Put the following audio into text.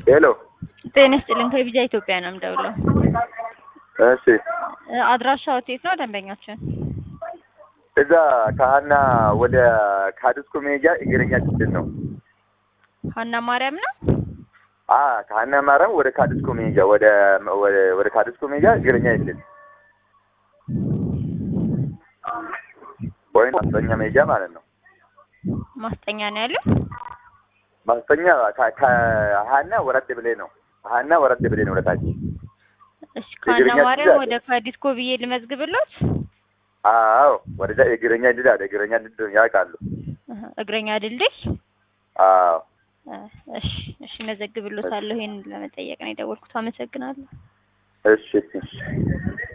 ሄሎ ጤና ይስጥልኝ ከቪዛ ኢትዮጵያ ነው የምደውለው። እሺ እ አድራሻው የት ነው ደንበኛችን? እዛ ከሀና ወደ ካድስኮ መሄጃ እግረኛ ድልድል ነው። ሀና ማርያም ነው። አ ከሀና ማርያም ወደ ካድስኮ መሄጃ ወደ ወደ ወደ ካድስኮ መሄጃ እግረኛ ድልድል ወይም ማስጠኛ መሄጃ ማለት ነው። ማስጠኛ ነው ያለው። ማስጠኛ ከ- ከሀና ወረድ ብሌ ነው። ከሀና ወረድ ብሌ ነው ወደታች። እሺ ከሀና እግረኛ ማርያም ድልድል ወደ ካዲስኮ ብዬ ልመዝግብሎት። አዎ ወደዛ የእግረኛ ድል አለ። እግረኛ ድል ያውቃሉ። እህ፣ እግረኛ ድልድይ። አዎ እ፣ እሺ እሺ መዘግብሎታለሁ። ይሄን ለመጠየቅ ነው የደወልኩት። አመሰግናለሁ። እሺ እሺ